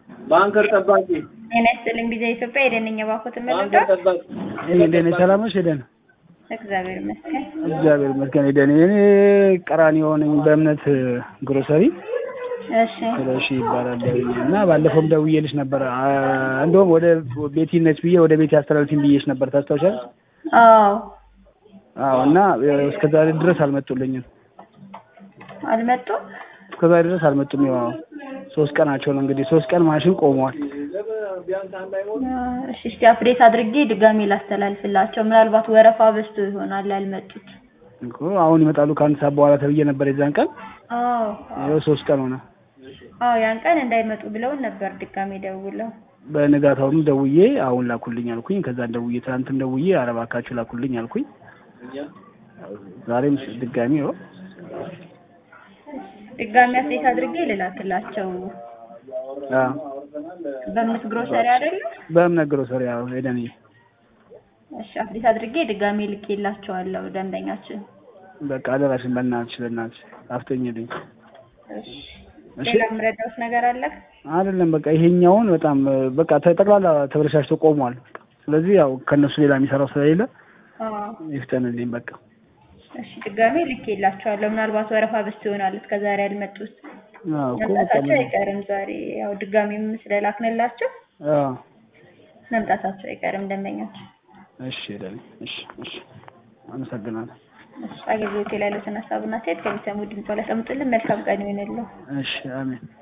ባንከር ጠባቂ ጤና ይስጥልኝ ቢዛ ኢትዮጵያ የደንኛ ባኮት ባንከር መለዳ ጠባቂ ሄደን ሰላም ነሽ? ሄደን እግዚአብሔር ይመስገን። እግዚአብሔር ይመስገን። ሄደን እኔ ቀራንዮ ነኝ በእምነት ግሮሰሪ እሺ ስለሺ ይባላል እና ባለፈውም ደውዬልሽ ነበር። አ- እንደውም ወደ ቤቲ ነች ብዬ ወደ ቤቲ አስተላልፊኝ ብዬሽ ነበር ታስታውሻለሽ? አዎ አዎ እና እስከዛሬ ድረስ አልመጡልኝም። አልመጡም። እስከዛሬ ድረስ አልመጡም። ያው ሶስት ቀናቸው ነው እንግዲህ ሶስት ቀን ማሽን ቆመዋል። እሺ እስቲ አፕዴት አድርጌ ድጋሜ ላስተላልፍላቸው። ምናልባት ወረፋ በዝቶ ይሆናል ያልመጡት። እኮ አሁን ይመጣሉ ከአንድ ሰዓት በኋላ ተብዬ ነበር የዛን ቀን። አዎ ይኸው ሶስት ቀን ሆነ። አዎ ያን ቀን እንዳይመጡ ብለውን ነበር ድጋሜ ደውለው። በንጋታውም ደውዬ አሁን ላኩልኝ አልኩኝ። ከዛን ደውዬ ትናንትም ደውዬ ኧረ እባካችሁ ላኩልኝ አልኩኝ። ዛሬም ድጋሚ ይኸው ድጋሜ አፕዴት አድርጌ ልላክላቸው። አዎ በእምነት ግሮሰሪ አይደለ? በእምነት ግሮሰሪ ያው ሄደን እሺ አፕዴት አድርጌ ድጋሜ ልኬላቸዋለሁ ደንበኛችን። በቃ አደራሽን በእናትሽ በእናትሽ አፍጠኝልኝ። እሺ እሺ ሌላ የምረዳውት ነገር አለ? አይደለም በቃ ይሄኛውን በጣም በቃ ጠቅላላ ተበለሻሽቶ ቆሟል። ስለዚህ ያው ከእነሱ ሌላ የሚሰራው ስለሌለ አዎ ይፍጠንልኝ በቃ። እሺ ድጋሜ ልኬላቸዋለሁ። ምናልባት ወረፋ በዝቶ ይሆናል እስከዛሬ ያልመጡት። አዎ እኮ በቃ መምጣታቸው አይቀርም ዛሬ ያው ድጋሜም ስለላክንላቸው አዎ መምጣታቸው አይቀርም ደንበኛቸው። እሺ ሄደን እሺ እሺ አመሰግናለሁ። እሺ አገልግሎት ላይ ያሉትን ሀሳብና አስተያየት ከሚሰሙ ድምጽ ላይ ያስቀምጡልን። መልካም ቀን ይሆንልዎ። እሺ አሜን።